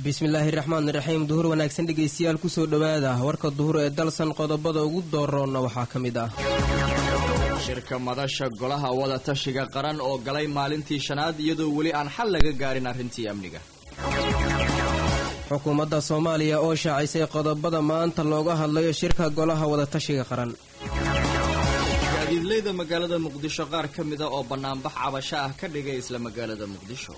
bismillaahi raxmaan raxiim duhur wanaagsan dhegaystayaal kusoo dhowaada warka duhur ee dalsan qodobada ugu dooroonna waxaa ka mid ah shirka madasha golaha wada tashiga qaran oo galay maalintii shanaad iyadoo weli aan xal laga gaarin arrintii amniga xukuumadda soomaaliya oo shaacisay qodobada maanta looga hadlayo shirka golaha wada tashiga qaran gaadiidleyda magaalada muqdisho qaar ka mida oo bannaanbax cabasho ah ka dhigay isla magaalada muqdisho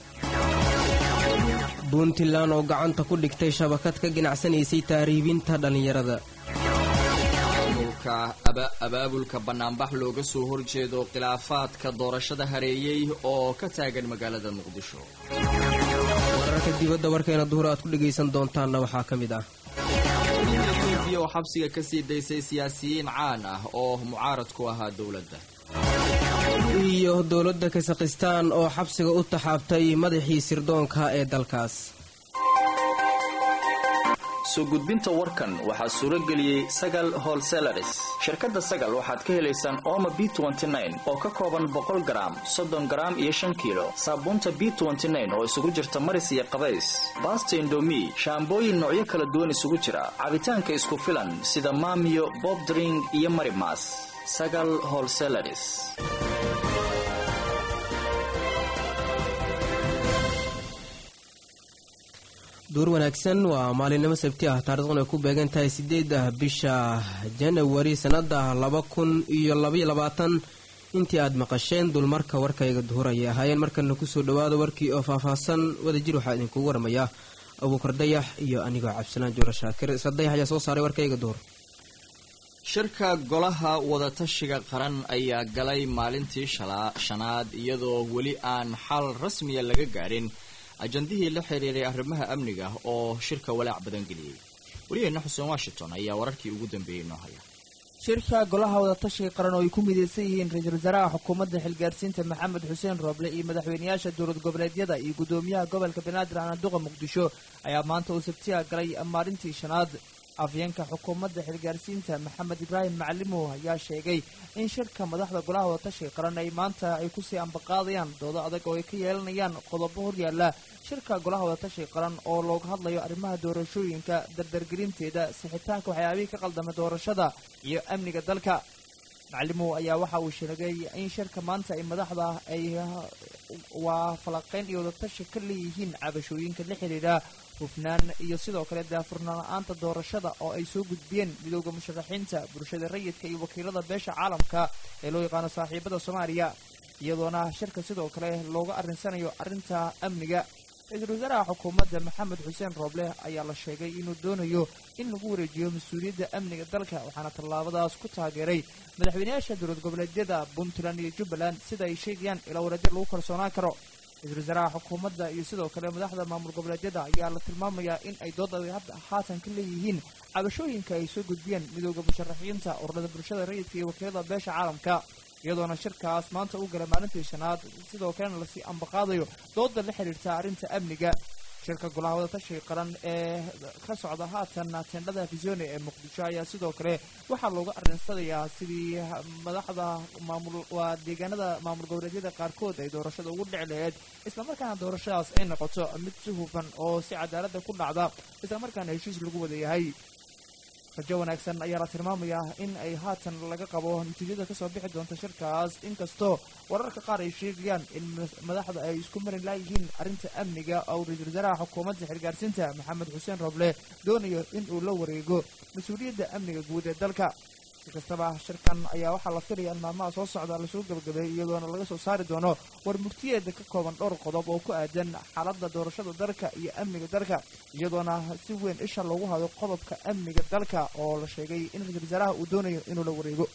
puntland oo gacanta ku dhigtay shabakad ka ganacsanaysay taariibinta dhallinyarada abaabulka bannaanbax looga soo horjeedo khilaafaadka doorashada hareeyey oo ka taagan magaalada muqdisho wararka dibadda warkeena duhur aad ku dhegaysan doontaanna waxaa ka mid ah etoobiya oo xabsiga ka sii daysay siyaasiyiin caan ah oo mucaarad ku ahaa dowladda iyo dowladda kasakhistaan oo xabsiga u taxaabtay madaxii sirdoonka ee dalkaas soo gudbinta warkan waxaa suuro geliyey sagal holselaris shirkadda sagal waxaad ka helaysaan ooma b oo ka kooban boqol garaam soddon garaam iyo shan kiilo saabuunta b oo isugu jirta maris iyo qabays baasta indomi shaambooyin noocyo kala duwan isugu jira cabitaanka isku filan sida maamiyo bobdring iyo marimas sagal holselaris duur wanaagsan waa maalinimo sabti ah taarikhdan ay ku beegan tahay sideeda bisha janawari sannada laba kun iyo labaiyo labaatan intii aad maqasheen dulmarka warkayga duhur ayay ahaayeen markana kusoo dhawaada warkii oo faahfaahsan wadajir waxaa idinkugu waramayaa abuukar dayax iyo anigoo cabdisalaan joora shaakir isla dayax ayaa soo saaray warkayga duhur shirka golaha wadatashiga qaran ayaa galay maalintii shanaad iyadoo weli aan xal rasmiya laga gaadhin ajandihii la xiriiray arrimaha amniga oo shirka walaac badan geliyey wariyeenna xuseen washington ayaa wararkii ugu dambeeyey noo haya shirka golaha wadatashiga qaran oo ay ku midaysan yihiin ra-iisul wasaaraha xukuumadda xilgaarsiinta maxamed xuseen rooble iyo madaxweynayaasha dowlad goboleedyada iyo guddoomiyaha gobolka banaadir anaaduqa muqdisho ayaa maanta uu sabtiya galay maalintii shanaad afyeenka xukuumadda xilgaarsiinta maxamed ibraahim macalimow ayaa sheegay in shirka madaxda golaha wadatashiga qaran ay maanta ay kusii ambaqaadayaan doodo adag oo ay ka yeelanayaan qodobo horyaala shirka golaha wadatashiga qaran oo looga hadlayo arrimaha doorashooyinka dardargelinteeda sixitaanka waxyaabihii ka qaldamay doorashada iyo amniga dalka macalimow ayaa waxa uu sheegay in shirka maanta ay madaxda ay waa falaqayn iyo wadatashi ka leeyihiin cabashooyinka la xidhiidha hufnaan iyo sidoo kale daafurnaan la-aanta doorashada oo ay soo gudbiyeen midooda musharaxiinta bulshada rayidka iyo wakiilada beesha caalamka ee loo yaqaano saaxiibada soomaaliya iyadoona shirka sidoo kale looga arrinsanayo arrinta amniga ra-iisul wasaaraha xukuumadda maxamed xuseen rooble ayaa la sheegay inuu doonayo in lagu wareejiyo mas-uuliyadda amniga dalka waxaana tallaabadaas ku taageeray madaxweynayaasha dowlad goboleedyada puntland iyo jubbaland sida ay sheegayaan ilaa wareedyo lagu kalsoonaan karo ra-isul wasaaraha xukuumadda iyo sidoo kale madaxda maamul goboleedyada ayaa la tilmaamayaa in ay dood adag hadda haatan ka leeyihiin cabashooyinka ay soo gudbiyeen midooda musharaxiinta ururada bulshada rayidka iyo wakiilada beesha caalamka iyadoona shirkaas maanta u galay maalintii shanaad sidoo kalena lasii ambaqaadayo dooda la xiriirta arrinta amniga shirka golaha wadatashiga qaran ee ka socda haatan tendhada fisone ee muqdisho ayaa sidoo kale waxaa looga arinsanayaa sidii madaxda maamul waa deegaanada maamul goboleedyada qaarkood ay doorashada ugu dhici laheyd islamarkaana doorashadaas ay noqoto mid si hufan oo si cadaalada ku dhacda islamarkaana heshiis lagu wada yahay rajo wanaagsan ayaa la tilmaamayaa in ay haatan laga qabo natiijada kasoo bixi doonta shirkaas inkastoo wararka qaar ay sheegayaan in madaxda ay isku marin laayihiin arrinta amniga oo ra-iisul wasaaraha xukuumadda xilgaarsiinta maxamed xuseen roble doonayo in uu la wareego mas-uuliyadda amniga guud ee dalka si kastaba shirkan ayaa waxaa la filaya in maalmaha soo socda lasoo gabagabeeyay iyadoona laga soo saari doono war mugtiyeeda ka kooban dhowr qodob oo ku aadan xaaladda doorashada dalka iyo amniga dalka iyadoona si weyn isha loogu hayo qodobka amniga dalka oo la sheegay in ra-iisul wasaaraha uu doonayo inuu la wareego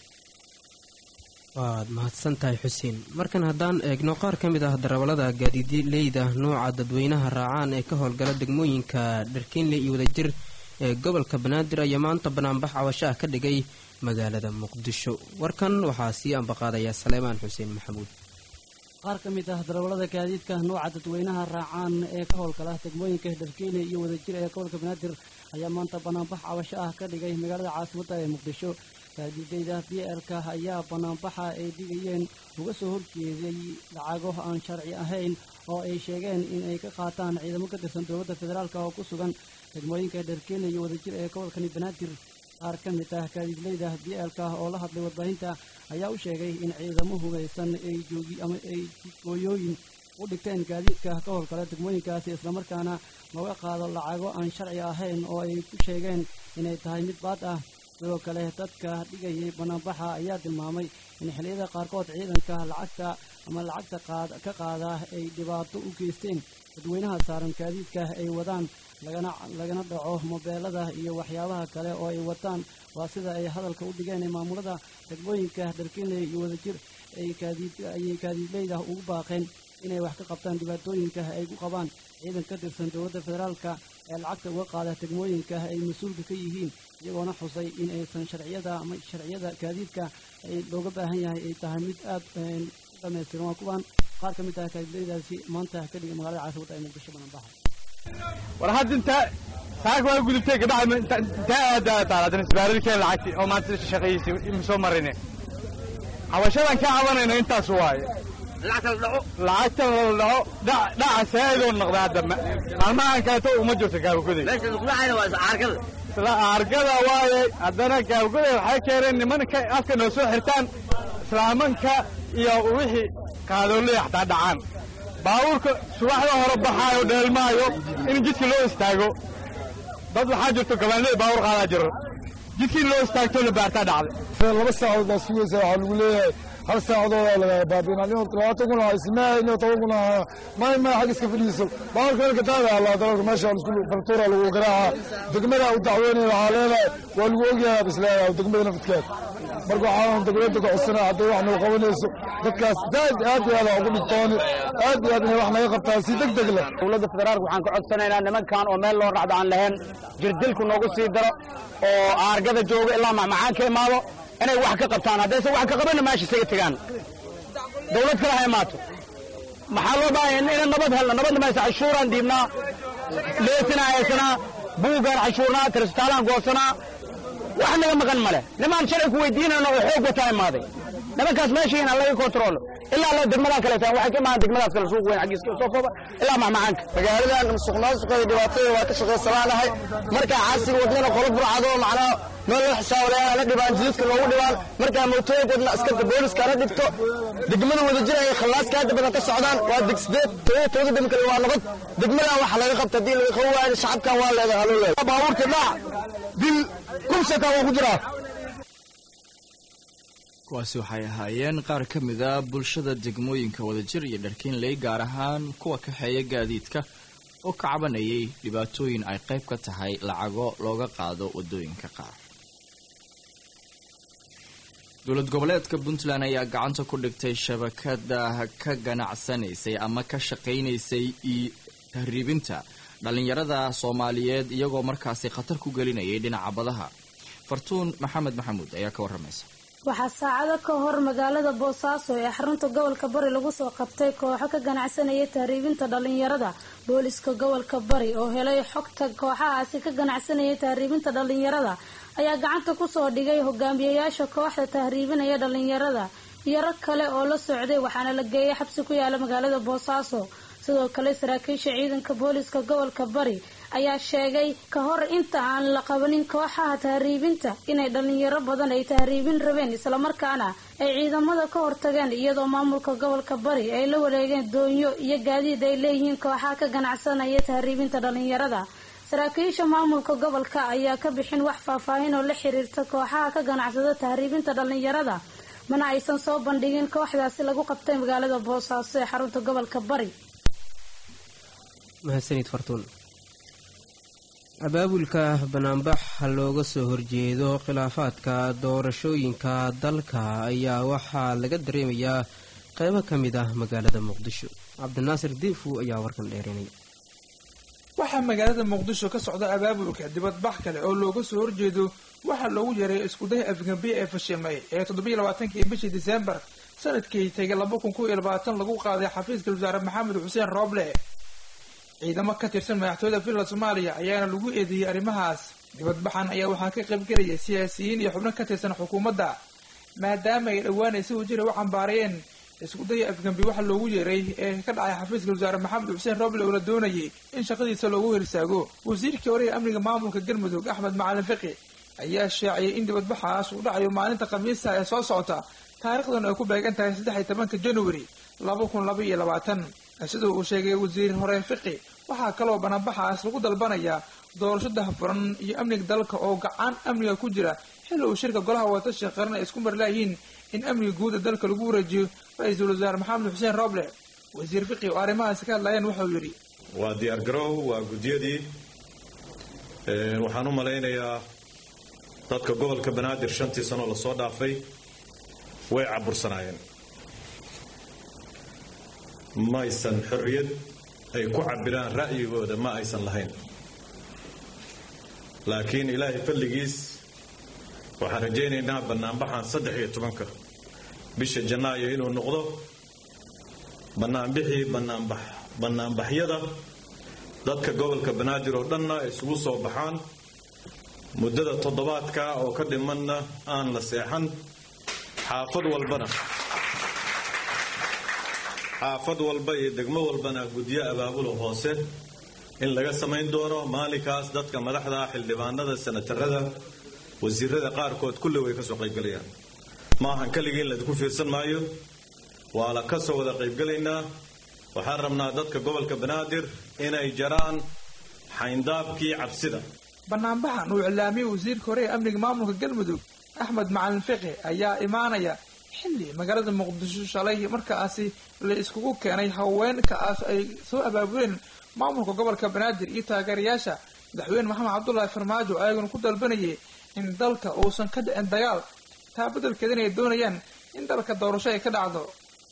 waad mahadsan tahay xuseen markan haddaan eegno qaar ka mid ah darawallada gaadiidleyda nooca dadweynaha raacaan ee ka howlgala degmooyinka dharkiinle iyo wadajir ee gobolka banaadir ayaa maanta banaanbax cabasho ah ka dhigay magaalada muqdisho warkan waxaa sii ambaqaadaya saleemaan xuseen maxamuud qaar ka mid ah darawallada gaadiidka nooca dadweynaha raacaan ee ka howlgala degmooyinka dharkiile iyo wadajir ee gobolka banaadir ayaa maanta banaanbax cabasho ah ka dhigay magaalada caasimadda ee muqdisho gaadiidayda b l-ka ayaa banaanbaxa ay dhigayeen uga soo horjeeday lacago aan sharci ahayn oo ay sheegeen in ay ka qaataan ciidamo ka tirsan dowladda federaalk oo ku sugan degmooyinka dharkeena iyo wadajir ee gobolkani banaadir qaar ka mid ah gaadiidlayda b l-ka oo la hadlay warbaahinta ayaa u sheegay in ciidamo hubeysan ay joogi ama ay gooyooyin u dhigteen gaadiidka ka howlgala degmooyinkaasi islamarkaana looga qaado lacago aan sharci ahayn oo ay ku sheegeen inay tahay mid baad ah sidoo kale dadka dhigayay banaanbaxa ayaa tilmaamay in xilliyada qaarkood ciidanka lacagta ama lacagta ka qaada ay dhibaato u geysteen dadweynaha saaran gaadiidka ay wadaan lagana dhaco mobeelada iyo waxyaabaha kale oo ay wataan waa sida ay hadalka u dhigeen ee maamulada degmooyinka dharkinley iyo wadajir ayay gaadiidleyda ugu baaqeen inay wax ka qabtaan dhibaatooyinka ay ku qabaan ciidan ka tirsan dowladda federaalka ee lacagta uga qaada degmooyinka ay mas-uulka ka yihiin iyagoona xusay in aysan sharciyada ama sharciyada gaadiidka ay looga baahan yahay ay tahay mid aad u dhamaystiran waa kuwaan qaar ka mid ah gaadiidleydaasi maanta ka dhigay magaalada caasimadda ee muqdisho bananbaxa war hadda inta saaka waa gudubtay gabadha intaa aadaa taaladan isbaarirkeen lacagti oo maanta shaqeeyeysa ima soo marine cabashadan ka cabanayno intaas waaye lacagta la dhaco dhaca saa'idoo noqda hadda maalmahan kaleeto uma jirto gaabagoday isla aargada waaye haddana gaabagoday waxay keeneen nimanka afka noo soo xirtaan islaamanka iyo wixii qaadoolaya xataa dhacaan baabuurka subaxda hore baxaayo dheelmaayo in jidka loo istaago dad waxaa jirto gabaanley baabuur qaadaa jiro jidkii loo istaagto la baartaa dhacday laba saacadood baa sugaysa waxaa lagu leeyahay hal saacadoodaa lagaa baabiina nin labaatan kun lahaa ismaaha nin toban kun lahaa may may xag iska fadhiiso baabuurka halka taada allaa dalalka meesha isku fartuura lagu garaaca degmada u dacweynaya waxaa leedahay waa lagu ogyahay is leedahay degmada nafadkeed marka waxaan dowladda ka codsanaa hadday wax nagu qabanayso dadkaas aad aad iyo aad ugu dhigtooni aad iyo aad inay wax naga qabtaan si deg deg leh dowladda federaalka waxaan ka codsanaynaa nimankan oo meel loo racdo aan lahayn jirdilku noogu sii daro oo aargada jooga ilaa macmacaan ka imaado inay wax ka qabtaan haddaysan wax ka qabanna meesha isaga tegaan dowlad kale ha imaato maxaa loo baahaya inaan nabad helno nabadna maysa cashuuraan diibnaa leesinaa haysanaa buugaan cashuurnaa tirsitaalaan goosanaa wax naga maqan male nimaan sharci ku weydiinayno oo xoog wataa imaaday nimankaas meeshiina laga kontroolo ilaa la degmadaa kaleetaan waxay ka imaan degmadaas kale suuq weyn xaggiiska soo kooba ilaa macmacaanka magaaladan musuqmaasuqeeda dhibaatada waa ka shaqaysanaanahay markaa caasiga wadnana qolo burcado macnaha meel loo xisaabalayaa la dhibaan jidadka loogu dhibaan markaa mootooyinkoodna askarta booliska la dhibto degmada wada jira ay khallaaska hadda badan ka socdaan waa deg sideed todoba todoba dem kale waa nabad degmadan waxa laga qabta haddii laga qaban waayo shacabkan waa leedahay haloo leedahay baabuurka dhac dil kumsaka waa ku jiraa kuwaasi waxay ahaayeen qaar ka mid a bulshada degmooyinka wadajir iyo dharkiinley gaar ahaan kuwa kaxeeya gaadiidka oo ka cabanayay dhibaatooyin ay qayb ka tahay lacago looga qaado waddooyinka qaar dowlad goboleedka puntland ayaa gacanta ku dhigtay shabakada ka ganacsanaysay ama ka shaqaynaysay tahriibinta dhallinyarada soomaaliyeed iyagoo markaasi khatar ku gelinayay dhinaca badaha fartuun maxamed maxamuud ayaa ka warramaysa waxaa saacado ka hor magaalada boosaaso ee xarunta gobolka bari lagu soo qabtay kooxo ka ganacsanaya tahriibinta dhalinyarada booliska gobolka bari oo helay xogta kooxahaasi ka ganacsanaya tahriibinta dhalinyarada ayaa gacanta kusoo dhigay hogaamiyayaasha kooxda tahriibinaya dhalinyarada iyo rag kale oo la socday waxaana la geeyay xabsi ku yaala magaalada boosaaso sidoo kale saraakiisha ciidanka booliska gobolka bari ayaa sheegay ka hor inta aan la qabanin kooxaha tahriibinta inay dhalinyaro badan ay tahriibin rabeen islamarkaana ay ciidamada ka hortageen iyadoo maamulka gobolka bari ay la wareegeen doonyo iyo gaadiid ay leeyihiin kooxaha ka ganacsanaya tahriibinta dhalinyarada saraakiisha maamulka gobolka ayaa ka bixin wax faahfaahin oo la xiriirta kooxaha ka ganacsada tahriibinta dhalinyarada mana aysan soo bandhigin kooxdaasi lagu qabtay magaalada boosaaso ee xarunta gobolka bari mahadsanid fartuun abaabulka banaanbax looga soo horjeedo khilaafaadka doorashooyinka dalka ayaa waxaa laga dareemayaa qeybo ka mid ah magaalada muqdisho cabdinaasir diifu ayaa warkan dheerinaya waxaa magaalada muqdisho ka socda abaabulka dibadbax kale oo looga soo horjeedo waxaa loogu yaray iskuday afgambiye ee fashilmay ee toddobiiy labaatankii bishii diseembar sanadkii tegay laba kun kow iyo labaatan lagu qaaday xafiiska wasaare maxamed xuseen rooble ciidamo ka tirsan madaxtooyada finland soomaaliya ayaana lagu eedeeyey arrimahaas dibadbaxan ayaa waxaa ka qaybgelaya siyaasiyiin iyo xubno ka tirsan xukuumadda maadaama ay dhowaanay si wajira u cambaarayeen iskudaya afgambi waxa loogu yeeray ee ka dhacay xafiiska wasaare maxamed xuseen roble oo la doonayay in shaqadiisa loogu hirsaago wasiirkii hore ee amniga maamulka galmudug axmed macalin fiqi ayaa shaaciyay in dibadbaxaas uu dhacayo maalinta khamiista ee soo socota taariikhdan ay ku beegan tahay saddex iyo tobanka januari laba kun laba iyo labaatan sida uu sheegay wasiir hore fiqi waxaa kaloo banaanbaxaas lagu dalbanayaa doorasho dahafuran iyo amniga dalka oo gacan amniga ku jira xilli uu shirka golaha wadatashiga qaran ay isku marlaayihiin in amniga guud ee dalka lagu wareejiyo ra-iisul wasaare maxamed xuseen roble wasiir fiqi oo arrimahaasi ka hadlayeen wuxuu yidhi waa diyaar garow waa guddiyadii waxaan u malaynayaa dadka gobolka banaadir shantii sanoo lasoo dhaafay way cabursanaayeen ma aysan xorriyad ay ku cabiraan ra'yigooda ma aysan lahayn laakiin ilaahay fadligiis waxaan rajaynaynaa bannaanbaxan saddex iyo tobanka bisha janaayo inuu noqdo bannaanbixii bannaanbax bannaanbaxyada dadka gobolka banaadir oo dhanna isugu soo baxaan muddada toddobaadka oo ka dhimanna aan la seexan xaafad walbana xaafad walba iyo degmo walbana gudyo abaabulo hoose in laga samayn doono maalinkaas dadka madaxda xildhibaanada sanatarada wasiirada qaarkood kulli way ka soo qaybgalayaan maahan keligii in laydinku fiirsan maayo waa la ka soo wada qaybgelaynaa waxaan rabnaa dadka gobolka banaadir inay jaraan xayndaabkii cabsida banaanbaxan uu iclaamiyey wasiirka hore ee amniga maamulka galmudug axmed macalin fiqi ayaa imaanaya xilli magaalada muqdisho shalay markaasi la iskugu keenay haweenkaas ay soo abaabuleen maamulka gobolka banaadir iyo taageerayaasha madaxweyne maxamed cabdulaahi farmaajo ayaguna ku dalbanayay in dalka uusan ka dhicin dagaal taa beddelkeedana ay doonayaan in dalka doorasho ay ka dhacdo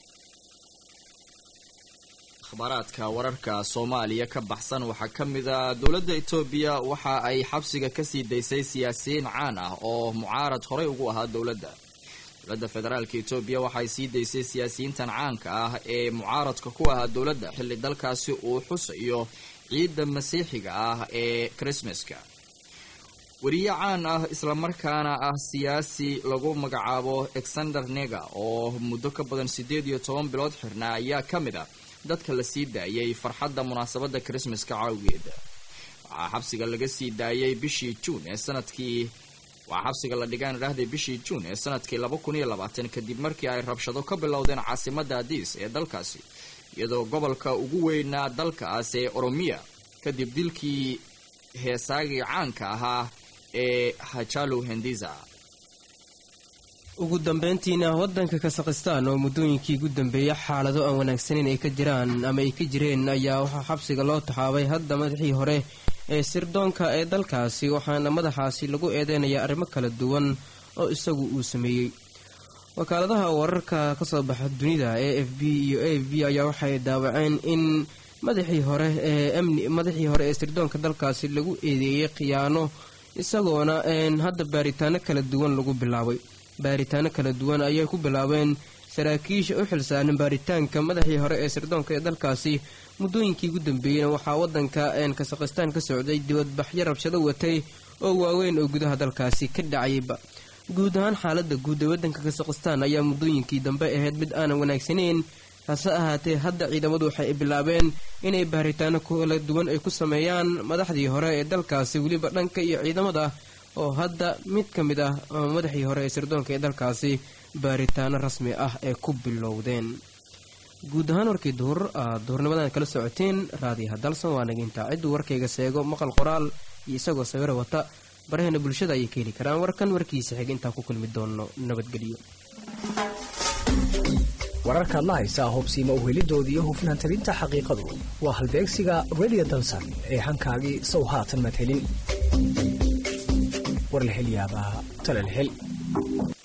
akhbaaraadka wararka soomaaliya ka baxsan waxaa ka mid a dowladda etoobiya waxa ay xabsiga kasii daysay siyaasiyiin caan ah oo mucaarad horey ugu ahaa dowladda dowladda federaalka etoobiya waxaay sii daysay siyaasiyiintan caanka ah ee mucaaradka ku ahaa dowladda xilli dalkaasi uu xusayo ciidda masiixiga ah ee krismaska weriye caan ah islamarkaana ah siyaasi lagu magacaabo alexander nega oo muddo ka badan siddeed iyo toban bilood xirnaa ayaa ka mid ah dadka la sii daayay farxadda munaasabadda krismaska cawgeeda waxaa xabsiga laga sii daayay bishii juun ee sanadkii waxaa xabsiga la dhigaan idhaahday bishii juun ee sanadkii laba kun iyo labaatan kadib markii ay rabshado ka bilowdeen caasimadda adiis ee dalkaasi iyadoo gobolka ugu weynaa dalkaas ee oromiya kadib dilkii heesaagii caanka ahaa ee hajalu hendiza ugu dambeyntiina waddanka kasakhistaan oo muddooyinkii ugu dambeeya xaalado aan wanaagsaneyn ay ka jiraan ama ay ka jireen ayaa waxaa xabsiga loo taxaabay hadda madaxii hore ee sirdoonka ee dalkaasi waxaana madaxaasi lagu eedeynayaa arrimo kala duwan oo isagu uu sameeyey wakaaladaha wararka kasoo baxa dunida e f b iyo a f b ayaa waxay daawaceen in madaxii hore ee amni madaxii hore ee sirdoonka dalkaasi lagu eedeeyey khiyaano isagoona hadda baaritaano kala duwan lagu bilaabay baaritaano kala duwan ayay ku bilaabeen saraakiisha u xilsaaran baaritaanka madaxii hore ee sirdoonka ee dalkaasi muddooyinkii ugu dambeeyeyna waxaa waddanka kasakhistaan ka socday dibadbaxyo rabshado watay oo waaweyn oo gudaha dalkaasi ka dhacayba guud ahaan xaaladda guud ee waddanka kasakhistaan ayaa muddooyinkii dambe ahayd mid aanan wanaagsaneyn hase ahaatee hadda ciidamadu waxay bilaabeen inay baaritaano kala duwan ay ku sameeyaan madaxdii hore ee dalkaasi weliba dhanka iyo ciidamada oo hadda mid ka mid ah madaxii hore ee sirdoonka ee dalkaasi baaritaano rasmi ah ee ku bilowdeen guud ahaan warkii duhur aad duhurnimadan kala socoteen raadiyaha dalsan waa nagintaa cidduu warkayga seego maqal qoraal iyo isagoo sawiro wata baraheena bulshada ayay ka heli karaan warkan warkiisa xig intaan ku kulmi doono nabadgelyo wararkaad la haysaa hubsiima uhelidooda iyo hufnaan talinta xaqiiqadu waa halbeegsiga redio dalsan ee hankaagii sow haatan madhelin war la hel yaabaa tala la hel